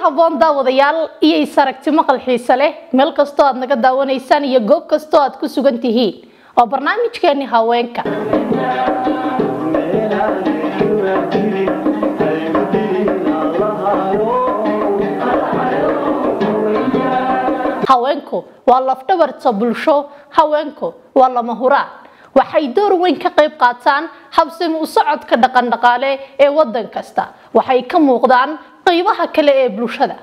haboon daawadayaal iyo is aragti maqal xiise leh meel kastoo aad naga daawanaysaan iyo goob kastoo aad ku sugan tihiin oo barnaamijkeeni haweenka haweenku waa lafdhabarta bulsho haweenku waa lama huraan waxay door weyn ka qayb qaataan habsami u socodka dhaqandhaqaale ee waddan kasta waxay ka muuqdaan qaybaha kale ee bulshada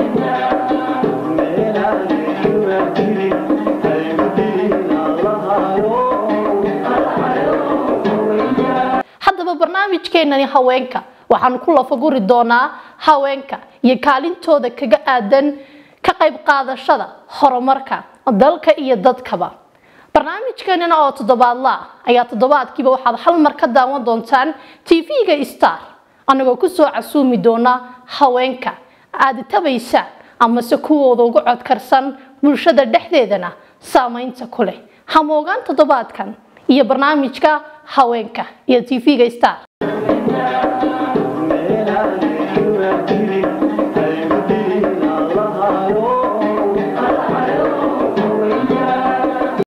haddaba barnaamijkeenani haweenka waxaan ku lafaguri doonaa haweenka iyo kaalintooda kaga aadan ka qayb qaadashada horumarka dalka iyo dadkaba barnaamijkeenina oo toddobaadla ah ayaa toddobaadkiiba waxaad hal mar ka daawan doontaan tv-ga star anagoo kusoo casuumi doona haweenka aada tabaysaan amase kuwooda ugu codkarsan bulshada dhexdeedana saameynta ku leh hamoogaan toddobaadkan iyo barnaamijka haweenka iyo tv-ga star